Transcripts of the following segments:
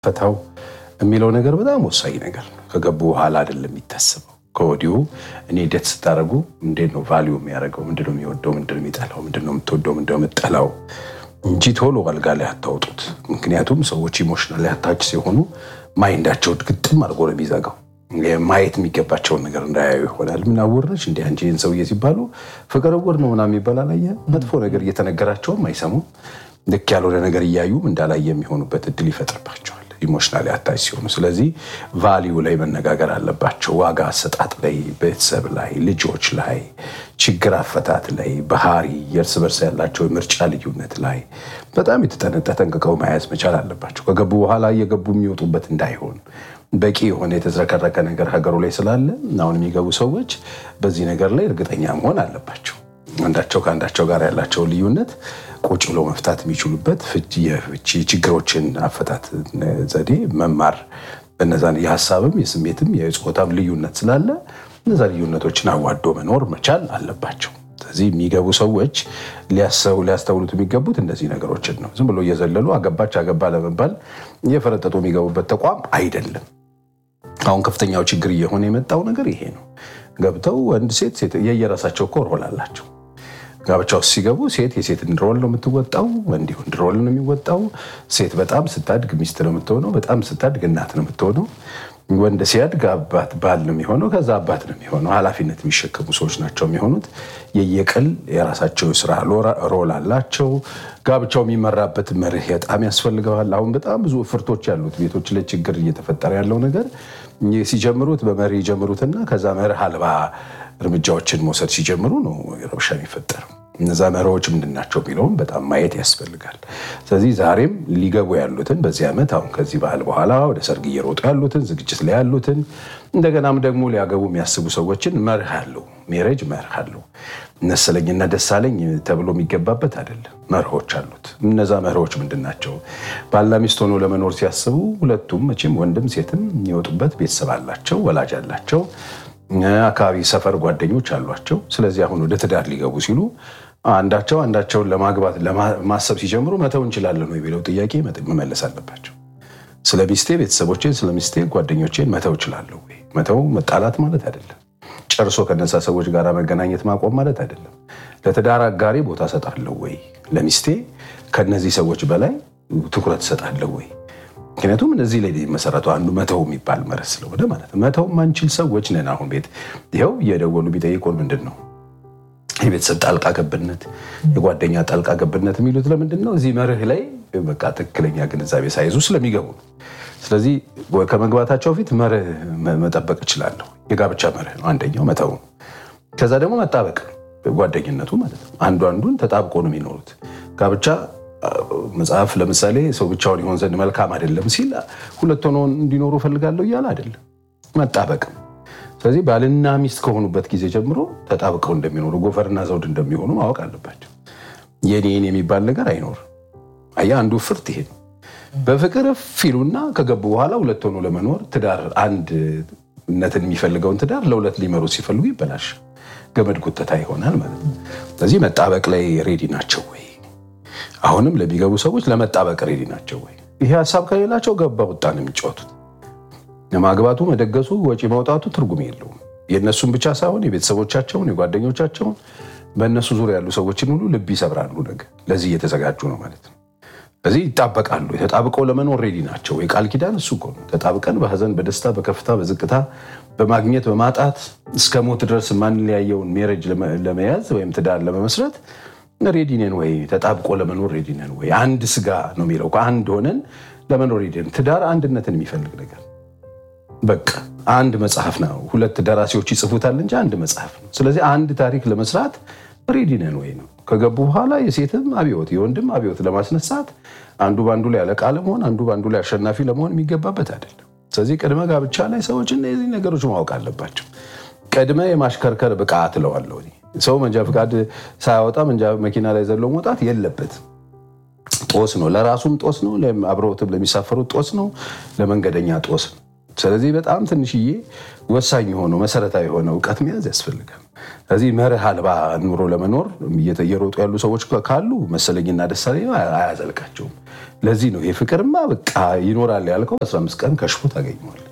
ፈታው የሚለው ነገር በጣም ወሳኝ ነገር ነው። ከገቡ በኋላ አይደለም የሚታሰበው። ከወዲሁ እኔ ዴት ስታደርጉ እንዴት ነው ቫሊዩ የሚያደርገው? ምንድነው የሚወደው? ምንድነው የሚጠላው? ምንድነው የምትወደው? ምንድነው የምጠላው እንጂ ቶሎ አልጋ ላይ አታውጡት። ምክንያቱም ሰዎች ኢሞሽናል አታች ሲሆኑ ማይንዳቸው ግጥም አድርጎ ነው የሚዘጋው። ማየት የሚገባቸውን ነገር እንዳያዩ ይሆናል። ምን አወርነች እንዲ አንቺ ይህን ሰውዬ ሲባሉ ፍቅር እውር ነው ምናምን የሚባል አላየህ? መጥፎ ነገር እየተነገራቸውም አይሰሙም። ልክ ያልሆነ ነገር እያዩም እንዳላየ የሚሆኑበት እድል ይፈጥርባቸዋል ኢሞሽናል አታች ሲሆኑ። ስለዚህ ቫሊዩ ላይ መነጋገር አለባቸው። ዋጋ አሰጣጥ ላይ፣ ቤተሰብ ላይ፣ ልጆች ላይ፣ ችግር አፈታት ላይ፣ ባህሪ፣ የእርስ በርስ ያላቸው የምርጫ ልዩነት ላይ በጣም የተጠነጠ ጠንቅቀው መያዝ መቻል አለባቸው። ከገቡ በኋላ እየገቡ የሚወጡበት እንዳይሆን በቂ የሆነ የተዝረከረከ ነገር ሀገሩ ላይ ስላለ አሁን የሚገቡ ሰዎች በዚህ ነገር ላይ እርግጠኛ መሆን አለባቸው። አንዳቸው ከአንዳቸው ጋር ያላቸውን ልዩነት ቁጭ ብሎ መፍታት የሚችሉበት የፍቺ ችግሮችን አፈታት ዘዴ መማር በነዛን የሀሳብም የስሜትም የጾታም ልዩነት ስላለ እነዛ ልዩነቶችን አዋዶ መኖር መቻል አለባቸው። ስለዚህ የሚገቡ ሰዎች ሊያስተውሉት የሚገቡት እነዚህ ነገሮችን ነው። ዝም ብሎ እየዘለሉ አገባች አገባ ለመባል እየፈረጠጡ የሚገቡበት ተቋም አይደለም። አሁን ከፍተኛው ችግር እየሆነ የመጣው ነገር ይሄ ነው። ገብተው ወንድ ሴት ሴት የየራሳቸው እኮ ሮል አላቸው። ጋብቻ ውስጥ ሲገቡ ሴት የሴትን ሮል ነው የምትወጣው፣ ወንድ ወንድ ሮል ነው የሚወጣው። ሴት በጣም ስታድግ ሚስት ነው የምትሆነው፣ በጣም ስታድግ እናት ነው የምትሆነው። ወንድ ሲያድግ አባት ባል ነው የሚሆነው፣ ከዛ አባት ነው የሚሆነው። ኃላፊነት የሚሸከሙ ሰዎች ናቸው የሚሆኑት። የየቅል የራሳቸው ስራ ሮል አላቸው። ጋብቻው የሚመራበት መርህ በጣም ያስፈልገዋል። አሁን በጣም ብዙ እፍርቶች ያሉት ቤቶች ላይ ችግር እየተፈጠረ ያለው ነገር ሲጀምሩት በመርህ ይጀምሩትና ከዛ መርህ አልባ እርምጃዎችን መውሰድ ሲጀምሩ ነው ረብሻ የሚፈጠረው። እነዛ መርሆች ምንድን ናቸው የሚለውም በጣም ማየት ያስፈልጋል። ስለዚህ ዛሬም ሊገቡ ያሉትን በዚህ ዓመት አሁን ከዚህ ባህል በኋላ ወደ ሰርግ እየሮጡ ያሉትን ዝግጅት ላይ ያሉትን እንደገናም ደግሞ ሊያገቡ የሚያስቡ ሰዎችን መርህ አለው። ሜሬጅ መርህ አለው። መሰለኝና ደሳለኝ ተብሎ የሚገባበት አይደለም። መርሆች አሉት። እነዛ መርሆች ምንድን ናቸው? ባልና ሚስት ሆኖ ለመኖር ሲያስቡ ሁለቱም መቼም ወንድም ሴትም የሚወጡበት ቤተሰብ አላቸው፣ ወላጅ አላቸው አካባቢ ሰፈር ጓደኞች አሏቸው። ስለዚህ አሁን ወደ ትዳር ሊገቡ ሲሉ አንዳቸው አንዳቸውን ለማግባት ማሰብ ሲጀምሩ መተው እንችላለን ነው የሚለው ጥያቄ መመለስ አለባቸው። ስለ ሚስቴ ቤተሰቦቼን፣ ስለ ሚስቴ ጓደኞቼን መተው እችላለሁ ወይ? መተው መጣላት ማለት አይደለም። ጨርሶ ከነዛ ሰዎች ጋር መገናኘት ማቆም ማለት አይደለም። ለትዳር አጋሪ ቦታ እሰጣለሁ ወይ? ለሚስቴ ከነዚህ ሰዎች በላይ ትኩረት እሰጣለሁ ወይ? ምክንያቱም እነዚህ ላይ መሰረቱ አንዱ መተው የሚባል መርህ ስለሆነ ማለት ነው። መተው ማንችል ሰዎች ነን። አሁን ቤት ይኸው እየደወሉ ቢጠይቁን ምንድን ነው የቤተሰብ ጣልቃ ገብነት፣ የጓደኛ ጣልቃ ገብነት የሚሉት ለምንድን ነው? እዚህ መርህ ላይ በቃ ትክክለኛ ግንዛቤ ሳይዙ ስለሚገቡ ነው። ስለዚህ ከመግባታቸው ፊት መርህ መጠበቅ እችላለሁ። የጋብቻ መርህ ነው አንደኛው መተው ነው። ከዛ ደግሞ መጣበቅ ጓደኝነቱ ማለት ነው። አንዱ አንዱን ተጣብቆ ነው የሚኖሩት ጋብቻ መጽሐፍ ለምሳሌ ሰው ብቻውን ይሆን ዘንድ መልካም አይደለም ሲል ሁለት ሆኖ እንዲኖሩ ፈልጋለሁ እያለ አይደለም፣ መጣበቅም። ስለዚህ ባልና ሚስት ከሆኑበት ጊዜ ጀምሮ ተጣብቀው እንደሚኖሩ ጎፈርና ዘውድ እንደሚሆኑ ማወቅ አለባቸው። የኔን የሚባል ነገር አይኖርም። አየህ አንዱ ፍርት ይሄ ነው። በፍቅር ፊሉና ከገቡ በኋላ ሁለት ሆኖ ለመኖር ትዳር አንድነትን የሚፈልገውን ትዳር ለሁለት ሊመሩት ሲፈልጉ ይበላሽ፣ ገመድ ጉተታ ይሆናል ማለት ነው። ስለዚህ መጣበቅ ላይ ሬዲ ናቸው ወይ? አሁንም ለሚገቡ ሰዎች ለመጣበቅ ሬዲ ናቸው ወይ? ይሄ ሀሳብ ከሌላቸው ገባ ወጣ ነው የሚጫወቱት። ማግባቱ፣ መደገሱ፣ ወጪ ማውጣቱ ትርጉም የለውም። የእነሱን ብቻ ሳይሆን የቤተሰቦቻቸውን፣ የጓደኞቻቸውን በእነሱ ዙሪያ ያሉ ሰዎችን ሁሉ ልብ ይሰብራሉ። ነገ ለዚህ እየተዘጋጁ ነው ማለት ነው። ስለዚህ ይጣበቃሉ። ተጣብቀው ለመኖር ሬዲ ናቸው። የቃል ኪዳን እሱ እኮ ነው። ተጣብቀን በሀዘን፣ በደስታ፣ በከፍታ፣ በዝቅታ፣ በማግኘት፣ በማጣት እስከ ሞት ድረስ ማንለያየውን ሜሬጅ ለመያዝ ወይም ትዳር ለመመስረት ሬዲ ነን ወይ? ተጣብቆ ለመኖር ሬዲ ነን ወይ? አንድ ስጋ ነው የሚለው አንድ ሆነን ለመኖር ሬዲ ነን። ትዳር አንድነትን የሚፈልግ ነገር በቃ አንድ መጽሐፍ ነው። ሁለት ደራሲዎች ይጽፉታል እንጂ አንድ መጽሐፍ ነው። ስለዚህ አንድ ታሪክ ለመስራት ሬዲ ነን ወይ ነው። ከገቡ በኋላ የሴትም አብዮት የወንድም አብዮት ለማስነሳት አንዱ በአንዱ ላይ አለቃ ለመሆን አንዱ በአንዱ ላይ አሸናፊ ለመሆን የሚገባበት አይደለም። ስለዚህ ቅድመ ጋብቻ ላይ ሰዎች እነዚህ ነገሮች ማወቅ አለባቸው። ቅድመ የማሽከርከር ብቃት እለዋለሁ ሰው መንጃ ፈቃድ ሳያወጣ መንጃ መኪና ላይ ዘሎ መውጣት የለበትም። ጦስ ነው፣ ለራሱም ጦስ ነው፣ አብረውትም ለሚሳፈሩት ጦስ ነው፣ ለመንገደኛ ጦስ ነው። ስለዚህ በጣም ትንሽዬ ወሳኝ የሆነው መሰረታዊ የሆነ እውቀት መያዝ ያስፈልጋል። ስለዚህ መርህ አልባ ኑሮ ለመኖር እየሮጡ ያሉ ሰዎች ካሉ መሰለኝና ደሳለኝ አያዘልቃቸውም። ለዚህ ነው ይሄ ፍቅርማ በቃ ይኖራል ያልከው 15 ቀን ከሽፎ ታገኘዋል።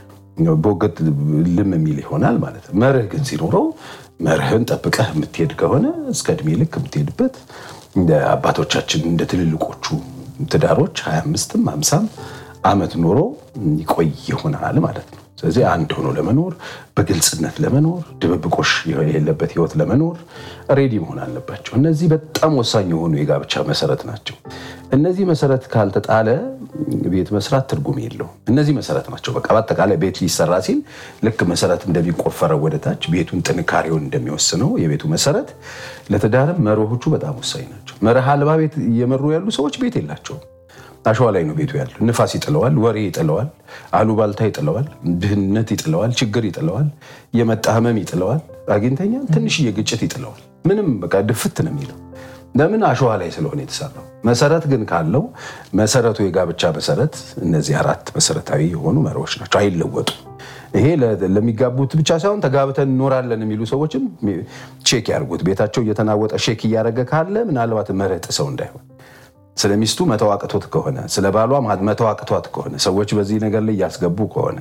በወገት ልም የሚል ይሆናል ማለት ነው። መርህ ግን ሲኖረው መርህን ጠብቀህ የምትሄድ ከሆነ እስከ እድሜ ልክ የምትሄድበት እንደ አባቶቻችን እንደ ትልልቆቹ ትዳሮች 25ም 50ም ዓመት ኖሮ ይቆይ ይሆናል ማለት ነው። ስለዚህ አንድ ሆኖ ለመኖር በግልጽነት ለመኖር ድብብቆሽ የሌለበት ህይወት ለመኖር ሬዲ መሆን አለባቸው። እነዚህ በጣም ወሳኝ የሆኑ የጋብቻ መሰረት ናቸው። እነዚህ መሰረት ካልተጣለ ቤት መስራት ትርጉም የለውም። እነዚህ መሰረት ናቸው። በቃ በአጠቃላይ ቤት ሊሰራ ሲል ልክ መሰረት እንደሚቆፈረው ወደታች ቤቱን ጥንካሬውን እንደሚወስነው የቤቱ መሰረት ለትዳርም መርሆቹ በጣም ወሳኝ ናቸው። መርህ አልባ ቤት እየመሩ ያሉ ሰዎች ቤት የላቸውም። አሸዋ ላይ ነው ቤቱ ያለው። ንፋስ ይጥለዋል፣ ወሬ ይጥለዋል፣ አሉባልታ ይጥለዋል፣ ድህነት ይጥለዋል፣ ችግር ይጥለዋል፣ የመጣ ህመም ይጥለዋል፣ አግኝተኛ ትንሽዬ ግጭት ይጥለዋል። ምንም በቃ ድፍት ነው የሚለው ለምን አሸዋ ላይ ስለሆነ የተሰራው። መሰረት ግን ካለው መሰረቱ የጋብቻ መሰረት እነዚህ አራት መሰረታዊ የሆኑ መርሆች ናቸው፣ አይለወጡም። ይሄ ለሚጋቡት ብቻ ሳይሆን ተጋብተን እንኖራለን የሚሉ ሰዎችም ቼክ ያድርጉት። ቤታቸው እየተናወጠ ሼክ እያደረገ ካለ ምናልባት መርህ ጥሰው እንዳይሆን ስለ ሚስቱ መተው አቅቶት ከሆነ ስለ ባሏ መተው አቅቷት ከሆነ ሰዎች በዚህ ነገር ላይ እያስገቡ ከሆነ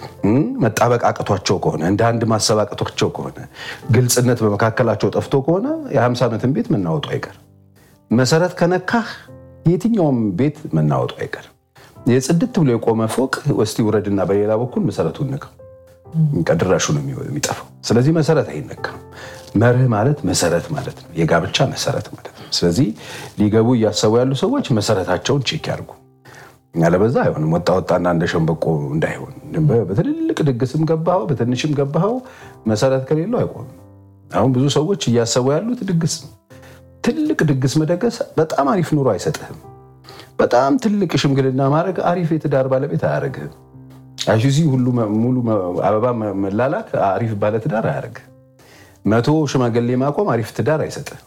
መጣበቅ አቅቷቸው ከሆነ እንደ አንድ ማሰብ አቅቷቸው ከሆነ ግልጽነት በመካከላቸው ጠፍቶ ከሆነ የ50 ዓመትን ቤት መናወጡ አይቀርም። መሰረት ከነካህ የትኛውም ቤት መናወጡ አይቀርም። የጽድት ብሎ የቆመ ፎቅ ወስቲ ውረድና በሌላ በኩል መሰረቱን ንቀው ቀድራሹ ነው የሚጠፋው። ስለዚህ መሰረት አይነካም። መርህ ማለት መሰረት ማለት ነው፣ የጋብቻ መሰረት ማለት ነው። ስለዚህ ሊገቡ እያሰቡ ያሉ ሰዎች መሰረታቸውን ቼክ ያድርጉ። ያለበዛ አይሆንም። ወጣ ወጣና እንደ ሸንበቆ እንዳይሆን። በትልልቅ ድግስም ገባኸው በትንሽም ገባኸው መሰረት ከሌለው አይቆምም። አሁን ብዙ ሰዎች እያሰቡ ያሉት ድግስ ነው። ትልቅ ድግስ መደገስ በጣም አሪፍ ኑሮ አይሰጥህም። በጣም ትልቅ ሽምግልና ማድረግ አሪፍ የትዳር ባለቤት አያደርግህም። አይሱዚ ሁሉ ሙሉ አበባ መላላክ አሪፍ ባለትዳር አያደርግህም። መቶ ሽማግሌ ማቆም አሪፍ ትዳር አይሰጥህም።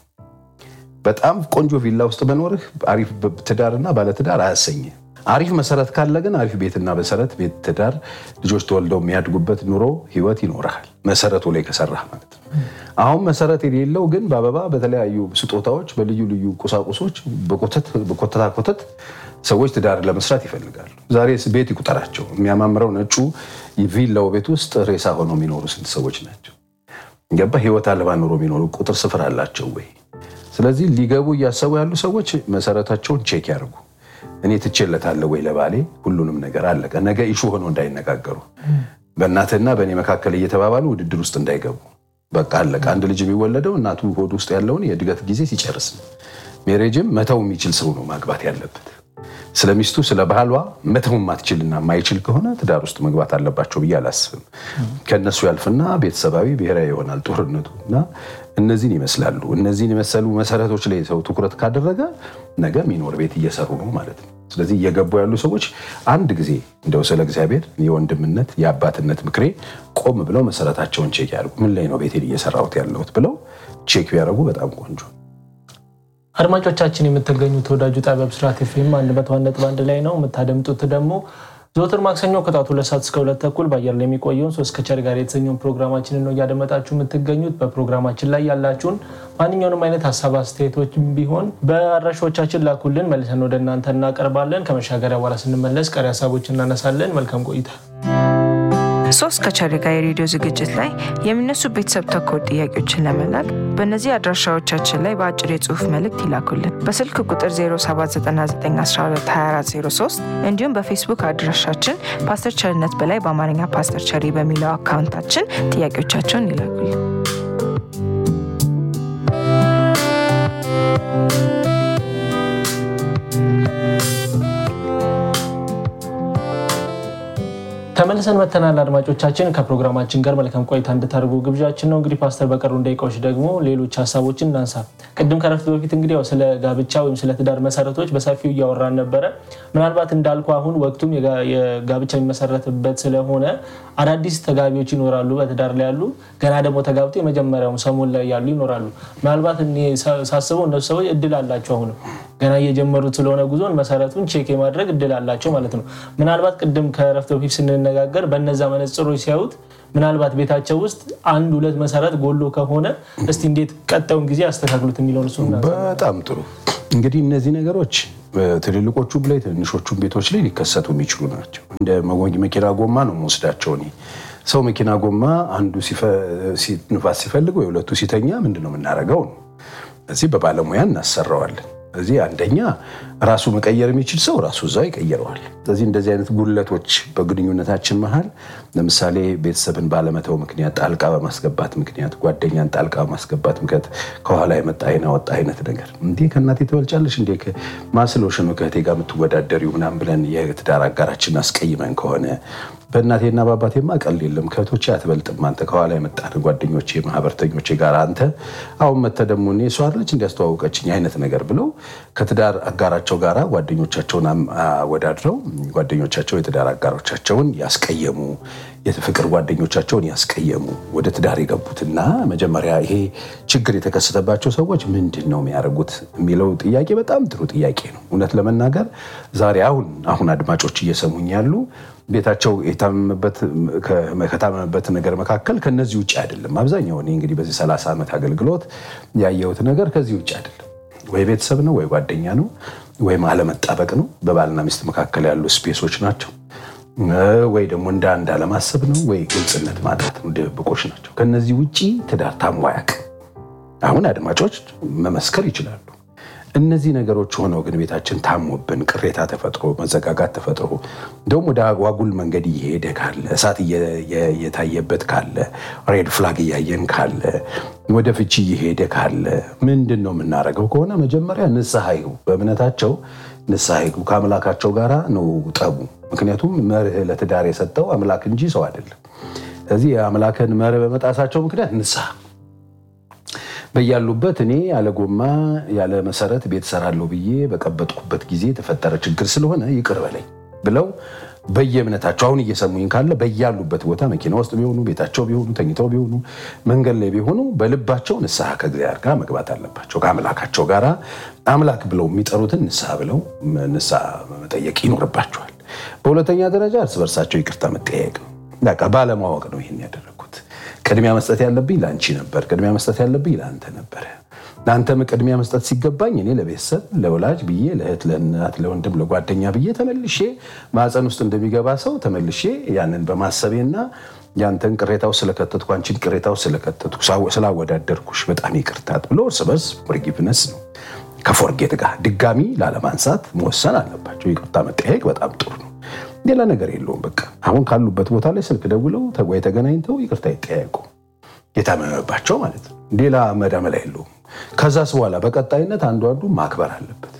በጣም ቆንጆ ቪላ ውስጥ መኖርህ አሪፍ ትዳርና ባለትዳር አያሰኝህ። አሪፍ መሰረት ካለ ግን አሪፍ ቤትና መሰረት ቤት፣ ትዳር፣ ልጆች ተወልደው የሚያድጉበት ኑሮ ህይወት ይኖርሃል። መሰረቱ ላይ ከሰራህ ማለት ነው። አሁን መሰረት የሌለው ግን በአበባ በተለያዩ ስጦታዎች፣ በልዩ ልዩ ቁሳቁሶች በኮተታ ኮተት ሰዎች ትዳር ለመስራት ይፈልጋሉ። ዛሬ ቤት ይቁጠራቸው። የሚያማምረው ነጩ ቪላው ቤት ውስጥ ሬሳ ሆነው የሚኖሩ ስንት ሰዎች ናቸው? ገባ ህይወት አልባ ኑሮ የሚኖሩ ቁጥር ስፍር አላቸው ወይ? ስለዚህ ሊገቡ እያሰቡ ያሉ ሰዎች መሰረታቸውን ቼክ ያደርጉ። እኔ ትቼለታለሁ ወይ ለባሌ ሁሉንም ነገር አለቀ። ነገ ኢሹ ሆኖ እንዳይነጋገሩ በእናትህና በእኔ መካከል እየተባባሉ ውድድር ውስጥ እንዳይገቡ። በቃ አለቀ። አንድ ልጅ የሚወለደው እናቱ ሆድ ውስጥ ያለውን የእድገት ጊዜ ሲጨርስ ነው። ሜሬጅም መተው የሚችል ሰው ነው ማግባት ያለበት። ስለ ሚስቱ ስለ ባህሏ መተው ማትችልና የማይችል ከሆነ ትዳር ውስጥ መግባት አለባቸው ብዬ አላስብም። ከእነሱ ያልፍና ቤተሰባዊ ብሔራዊ ይሆናል ጦርነቱ እና እነዚህን ይመስላሉ። እነዚህን የመሰሉ መሰረቶች ላይ ሰው ትኩረት ካደረገ ነገ የሚኖር ቤት እየሰሩ ነው ማለት ነው። ስለዚህ እየገቡ ያሉ ሰዎች አንድ ጊዜ እንደው ስለ እግዚአብሔር የወንድምነት የአባትነት ምክሬ ቆም ብለው መሰረታቸውን ቼክ ያድርጉ። ምን ላይ ነው ቤቴን እየሰራሁት ያለሁት ብለው ቼክ ቢያደርጉ በጣም ቆንጆ አድማጮቻችን የምትገኙት ተወዳጁ ጣቢያ ብስራት ኤፍኤም አንድ መቶ አንድ ነጥብ አንድ ላይ ነው። የምታደምጡት ደግሞ ዘወትር ማክሰኞ ከጠዋቱ ሁለት ሰዓት እስከ ሁለት ተኩል በአየር ላይ የሚቆየውን ሶስት ከቸር ጋር የተሰኘውን ፕሮግራማችንን ነው እያደመጣችሁ የምትገኙት። በፕሮግራማችን ላይ ያላችሁን ማንኛውንም አይነት ሀሳብ አስተያየቶች ቢሆን በአድራሻዎቻችን ላኩልን፣ መልሰን ወደ እናንተ እናቀርባለን። ከመሻገሪያ በኋላ ስንመለስ ቀሪ ሀሳቦች እናነሳለን። መልካም ቆይታ። ሶስት ከቸር ጋር የሬዲዮ ዝግጅት ላይ የሚነሱ ቤተሰብ ተኮር ጥያቄዎችን ለመላክ በእነዚህ አድራሻዎቻችን ላይ በአጭር የጽሁፍ መልእክት ይላኩልን። በስልክ ቁጥር 0799122403 እንዲሁም በፌስቡክ አድራሻችን ፓስተር ቸርነት በላይ በአማርኛ ፓስተር ቸሪ በሚለው አካውንታችን ጥያቄዎቻቸውን ይላኩልን። ተመልሰን መተናል። አድማጮቻችን ከፕሮግራማችን ጋር መልካም ቆይታ እንድታደርጉ ግብዣችን ነው። እንግዲህ ፓስተር በቀሩ ደቂቃዎች ደግሞ ሌሎች ሀሳቦችን እናንሳ። ቅድም ከረፍት በፊት እንግዲህ ያው ስለ ጋብቻ ወይም ስለ ትዳር መሰረቶች በሰፊው እያወራን ነበረ። ምናልባት እንዳልኩ አሁን ወቅቱም የጋብቻ የሚመሰረትበት ስለሆነ አዳዲስ ተጋቢዎች ይኖራሉ፣ በትዳር ላይ ያሉ ገና ደግሞ ተጋብቶ የመጀመሪያው ሰሞን ላይ ያሉ ይኖራሉ። ምናልባት እኔ ሳስበው እነሱ ሰዎች እድል አላቸው አሁንም ገና እየጀመሩት ስለሆነ ጉዞን መሰረቱን ቼክ የማድረግ እድል አላቸው ማለት ነው። ምናልባት ቅድም ከረፍት በፊት ስንነ ስንነጋገር በነዛ መነጽሮች ሲያዩት ምናልባት ቤታቸው ውስጥ አንድ ሁለት መሰረት ጎሎ ከሆነ እስቲ እንዴት ቀጣዩን ጊዜ ያስተካክሉት የሚለውን እሱ በጣም ጥሩ እንግዲህ እነዚህ ነገሮች ትልልቆቹም ላይ ትንሾቹም ቤቶች ላይ ሊከሰቱ የሚችሉ ናቸው። እንደ መኪና ጎማ ነው መወስዳቸው እኔ ሰው መኪና ጎማ አንዱ ንፋስ ሲፈልግ ወይ ሁለቱ ሲተኛ ምንድን ነው የምናደርገው ነው። እዚህ በባለሙያ እናሰራዋለን። እዚህ አንደኛ ራሱ መቀየር የሚችል ሰው ራሱ እዛው ይቀይረዋል። ስለዚህ እንደዚህ አይነት ጉድለቶች በግንኙነታችን መሀል ለምሳሌ ቤተሰብን ባለመተው ምክንያት ጣልቃ በማስገባት ምክንያት ጓደኛን ጣልቃ በማስገባት ምክንያት ከኋላ የመጣ አይና ወጣ አይነት ነገር እንዴ ከእናቴ ትበልጫለሽ እንዴ ማስሎሽ ነው ከእህቴ ጋር የምትወዳደሪው ምናምን ብለን የትዳር አጋራችን አስቀይመን ከሆነ በእናቴና በአባቴማ ቀልድ የለም ከእህቶቼ አትበልጥም አንተ ከኋላ የመጣህ ጓደኞቼ ማህበርተኞቼ ጋር አንተ አሁን መተህ ደግሞ እኔ እሷ አይደለች እንዲያስተዋወቀችኝ አይነት ነገር ብለው ከትዳር አጋራቸው ጋር ጓደኞቻቸውን አወዳድረው ጓደኞቻቸው የትዳር አጋሮቻቸውን ያስቀየሙ የፍቅር ጓደኞቻቸውን ያስቀየሙ ወደ ትዳር የገቡትና መጀመሪያ ይሄ ችግር የተከሰተባቸው ሰዎች ምንድን ነው የሚያደርጉት የሚለው ጥያቄ በጣም ጥሩ ጥያቄ ነው። እውነት ለመናገር ዛሬ አሁን አሁን አድማጮች እየሰሙኝ ያሉ ቤታቸው ከታመመበት ነገር መካከል ከነዚህ ውጭ አይደለም። አብዛኛው እኔ እንግዲህ በዚህ 30 ዓመት አገልግሎት ያየሁት ነገር ከዚህ ውጭ አይደለም። ወይ ቤተሰብ ነው፣ ወይ ጓደኛ ነው፣ ወይም አለመጣበቅ ነው። በባልና ሚስት መካከል ያሉ ስፔሶች ናቸው። ወይ ደግሞ እንደ አንድ አለማሰብ ነው፣ ወይ ግልጽነት ማጣት ነው፣ ድብብቆች ናቸው። ከነዚህ ውጭ ትዳር ታሞ አያውቅም። አሁን አድማጮች መመስከር ይችላሉ። እነዚህ ነገሮች ሆነው ግን ቤታችን ታሞብን ቅሬታ ተፈጥሮ መዘጋጋት ተፈጥሮ እንደውም ወደ አጓጉል መንገድ እየሄደ ካለ እሳት እየታየበት ካለ ሬድ ፍላግ እያየን ካለ ወደ ፍቺ እየሄደ ካለ ምንድን ነው የምናደርገው? ከሆነ መጀመሪያ ንስሐ ይግቡ። በእምነታቸው ንስሐ ይግቡ። ከአምላካቸው ጋር ነው ጠቡ። ምክንያቱም መርህ ለትዳር የሰጠው አምላክ እንጂ ሰው አይደለም። ስለዚህ የአምላክን መርህ በመጣሳቸው ምክንያት ንስሐ በያሉበት እኔ ያለ ጎማ ያለ መሰረት ቤት ሰራለሁ ብዬ በቀበጥኩበት ጊዜ የተፈጠረ ችግር ስለሆነ ይቅር በለኝ ብለው በየእምነታቸው አሁን እየሰሙኝ ካለ በያሉበት ቦታ መኪና ውስጥ ቢሆኑ ቤታቸው ቢሆኑ ተኝተው ቢሆኑ መንገድ ላይ ቢሆኑ በልባቸው ንስሐ ከእግዚአብሔር ጋር መግባት አለባቸው። ከአምላካቸው ጋር አምላክ ብለው የሚጠሩትን ንስሐ ብለው ንስሐ መጠየቅ ይኖርባቸዋል። በሁለተኛ ደረጃ እርስ በርሳቸው ይቅርታ መጠያየቅ ነው። በቃ ባለማወቅ ነው ይህን ያደረጉት። ቅድሚያ መስጠት ያለብኝ ለአንቺ ነበር፣ ቅድሚያ መስጠት ያለብኝ ለአንተ ነበረ። ለአንተም ቅድሚያ መስጠት ሲገባኝ እኔ ለቤተሰብ ለወላጅ ብዬ ለእህት፣ ለእናት፣ ለወንድም፣ ለጓደኛ ብዬ ተመልሼ ማፀን ውስጥ እንደሚገባ ሰው ተመልሼ ያንን በማሰቤና ያንተን ቅሬታው ስለከተትኩ አንቺን ቅሬታው ስለከተትኩ ስላወዳደርኩሽ በጣም ይቅርታት ብሎ እርስ በርስ ፎርጊቭነስ ነው ከፎርጌት ጋር ድጋሚ ላለማንሳት መወሰን አለባቸው። ይቅርታ መጠያየቅ በጣም ጥሩ ነው። ሌላ ነገር የለውም። በቃ አሁን ካሉበት ቦታ ላይ ስልክ ደውለው ወይ ተገናኝተው ይቅርታ ይጠያየቁ። የታመመባቸው ማለት ነው። ሌላ መዳመላ የለውም። ከዛስ በኋላ በቀጣይነት አንዱ አንዱ ማክበር አለበት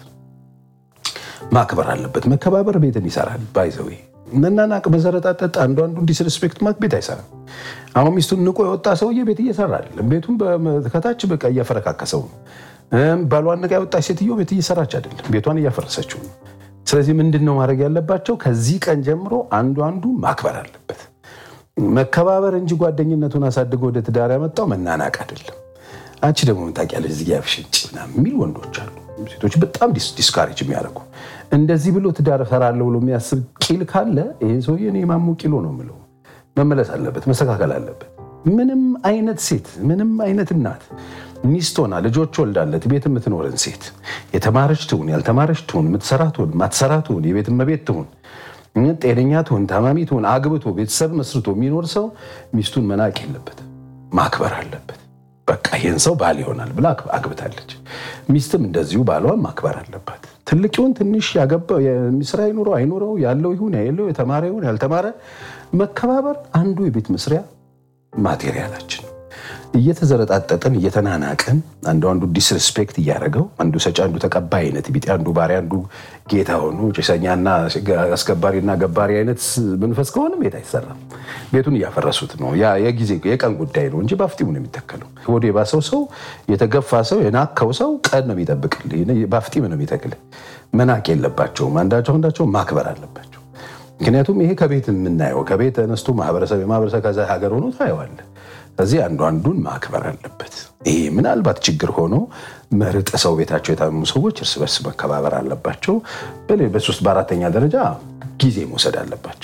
ማክበር አለበት። መከባበር ቤትን ይሰራል። ባይዘዌ መናናቅ፣ መዘረጣጠጥ፣ አንዱ አንዱ ዲስሪስፔክት ማክ ቤት አይሰራም። አሁን ሚስቱን ንቆ የወጣ ሰውዬ ቤት እየሰራ አይደለም። ቤቱን ከታች በቃ እያፈረካከሰው ነው። ባሏን ንቃ የወጣች ሴትዮ ቤት እየሰራች አይደለም፣ ቤቷን እያፈረሰችው ነው። ስለዚህ ምንድን ነው ማድረግ ያለባቸው? ከዚህ ቀን ጀምሮ አንዱ አንዱ ማክበር አለበት። መከባበር እንጂ ጓደኝነቱን አሳድጎ ወደ ትዳር ያመጣው መናናቅ አይደለም። አንቺ ደግሞ ምን ታውቂያለሽ እዚህ ያፍሽጭ ምናምን የሚል ወንዶች አሉ። ሴቶች በጣም ዲስካሬጅ የሚያደርጉ እንደዚህ ብሎ ትዳር እፈራለሁ ብሎ የሚያስብ ቂል ካለ ይህን ሰውዬ እኔ ማሞ ቂሎ ነው የምለው። መመለስ አለበት፣ መስተካከል አለበት። ምንም አይነት ሴት ምንም አይነት እናት ሚስት ሆና ልጆች ወልዳለት ቤት የምትኖርን ሴት የተማረች ትሁን ያልተማረች ትሁን የምትሰራ ትሁን ማትሰራ ትሁን የቤት እመቤት ትሁን ጤነኛ ትሁን ታማሚ ትሁን አግብቶ ቤተሰብ መስርቶ የሚኖር ሰው ሚስቱን መናቅ የለበትም፣ ማክበር አለበት። በቃ ይህን ሰው ባል ይሆናል ብላ አግብታለች። ሚስትም እንደዚሁ ባሏን ማክበር አለባት። ትልቅ ይሁን ትንሽ ያገባ ስራ ይኑረው አይኑረው ያለው ይሁን የሌለው የተማረ ይሁን ያልተማረ መከባበር አንዱ የቤት መስሪያ ማቴሪያላችን እየተዘረጣጠጥን እየተናናቅን አንዱ አንዱ ዲስሪስፔክት እያደረገው አንዱ ሰጪ አንዱ ተቀባይ አይነት ቢጤ አንዱ ባሪያ አንዱ ጌታ ሆኑ ጭሰኛና አስከባሪና ገባሪ አይነት መንፈስ ከሆነ ቤት አይሰራም። ቤቱን እያፈረሱት ነው። ያ የጊዜ የቀን ጉዳይ ነው እንጂ በአፍጢሙ ነው የሚተከለው። ወደ የባሰው ሰው የተገፋ ሰው የናከው ሰው ቀን ነው የሚጠብቅልህ፣ በአፍጢም ነው የሚተክልህ። መናቅ የለባቸውም። አንዳቸው አንዳቸው ማክበር አለባቸው። ምክንያቱም ይሄ ከቤት የምናየው ከቤት ተነስቶ ማህበረሰብ የማህበረሰብ ከዛ ሀገር ሆኖ ታየዋለህ። ከዚህ አንዱ አንዱን ማክበር አለበት። ይሄ ምናልባት ችግር ሆኖ መርጥ ሰው ቤታቸው የታመሙ ሰዎች እርስ በርስ መከባበር አለባቸው። በሶስት በአራተኛ ደረጃ ጊዜ መውሰድ አለባቸው።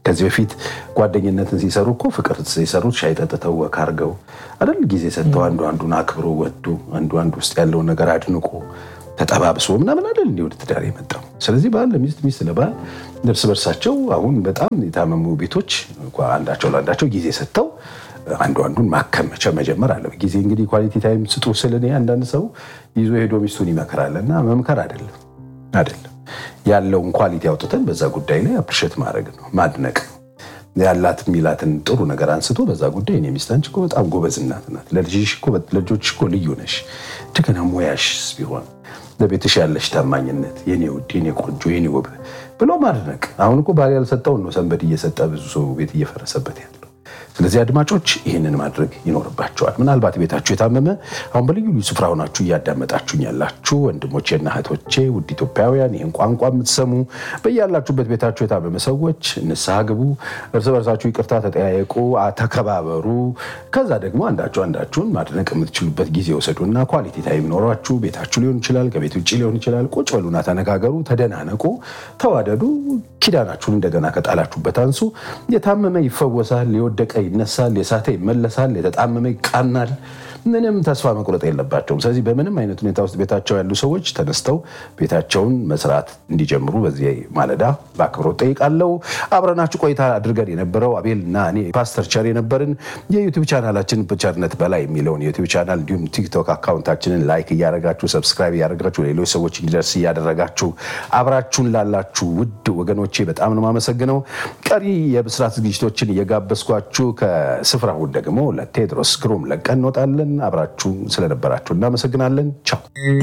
ከዚህ በፊት ጓደኝነትን ሲሰሩ እኮ ፍቅር ሲሰሩት ሻይ ጠጥተው ወክ አድርገው አይደል ጊዜ ሰጥተው አንዱ አንዱን አክብሮ ወዶ አንዱ አንዱ ውስጥ ያለውን ነገር አድንቆ ተጠባብሶ ምናምን አይደል እንዲህ ወደ ትዳር የመጣው። ስለዚህ ባል ለሚስት ሚስት ለባል እርስ በርሳቸው አሁን በጣም የታመሙ ቤቶች እንኳ አንዳቸው ለአንዳቸው ጊዜ ሰጥተው አንዱ አንዱን ማከም መጀመር አለ። ጊዜ እንግዲህ ኳሊቲ ታይም ስጡ ስል እኔ አንዳንድ ሰው ይዞ ሄዶ ሚስቱን ይመክራል እና መምከር አይደለም አይደለም ያለውን ኳሊቲ አውጥተን በዛ ጉዳይ ላይ አፕሪሼት ማድረግ ነው ማድነቅ ነው ያላት የሚላትን ጥሩ ነገር አንስቶ በዛ ጉዳይ እኔ ሚስት አንቺ እኮ በጣም ጎበዝ እናት ናት፣ ለልጆችሽ እኮ ልዩ ነሽ፣ እንደገና ሙያሽስ ቢሆን ለቤትሽ ያለሽ ታማኝነት፣ የኔ ውድ፣ የኔ ቆንጆ፣ የኔ ውብ ብሎ ማድነቅ። አሁን እኮ ባል ያልሰጠውን ነው ሰንበድ እየሰጠ ብዙ ሰው ቤት እየፈረሰበት ያለው። ስለዚህ አድማጮች ይህንን ማድረግ ይኖርባቸዋል። ምናልባት ቤታችሁ የታመመ አሁን በልዩ ልዩ ስፍራ ሆናችሁ እያዳመጣችሁኝ ያላችሁ ወንድሞቼና እህቶቼ ውድ ኢትዮጵያውያን ይህን ቋንቋ የምትሰሙ በያላችሁበት ቤታችሁ የታመመ ሰዎች ንስሐ ግቡ፣ እርስ በርሳችሁ ይቅርታ ተጠያየቁ፣ ተከባበሩ። ከዛ ደግሞ አንዳችሁ አንዳችሁን ማድነቅ የምትችሉበት ጊዜ ወሰዱና ኳሊቲ ታይም ኖሯችሁ ቤታችሁ ሊሆን ይችላል፣ ከቤት ውጭ ሊሆን ይችላል። ቁጭ በሉና ተነጋገሩ፣ ተደናነቁ፣ ተዋደዱ። ኪዳናችሁን እንደገና ከጣላችሁበት አንሱ። የታመመ ይፈወሳል፣ የወደቀ ይነሳል፣ የሳተ ይመለሳል፣ የተጣመመ ይቃናል። ምንም ተስፋ መቁረጥ የለባቸውም። ስለዚህ በምንም አይነት ሁኔታ ውስጥ ቤታቸው ያሉ ሰዎች ተነስተው ቤታቸውን መስራት እንዲጀምሩ በዚህ ማለዳ በአክብሮት ጠይቃለሁ። አብረናችሁ ቆይታ አድርገን የነበረው አቤል እና እኔ ፓስተር ቸር የነበርን የዩቲዩብ ቻናላችን ቸርነት በላይ የሚለውን የዩቲዩብ ቻናል እንዲሁም ቲክቶክ አካውንታችንን ላይክ እያደረጋችሁ ሰብስክራይብ እያደረጋችሁ ሌሎች ሰዎች እንዲደርስ እያደረጋችሁ አብራችሁን ላላችሁ ውድ ወገኖቼ በጣም ነው የማመሰግነው። ቀሪ የብስራት ዝግጅቶችን እየጋበዝኳችሁ ከስፍራው ደግሞ ለቴድሮስ ግሩም ለቀን እንወጣለን። አብራችሁ ስለነበራችሁ እናመሰግናለን። ቻው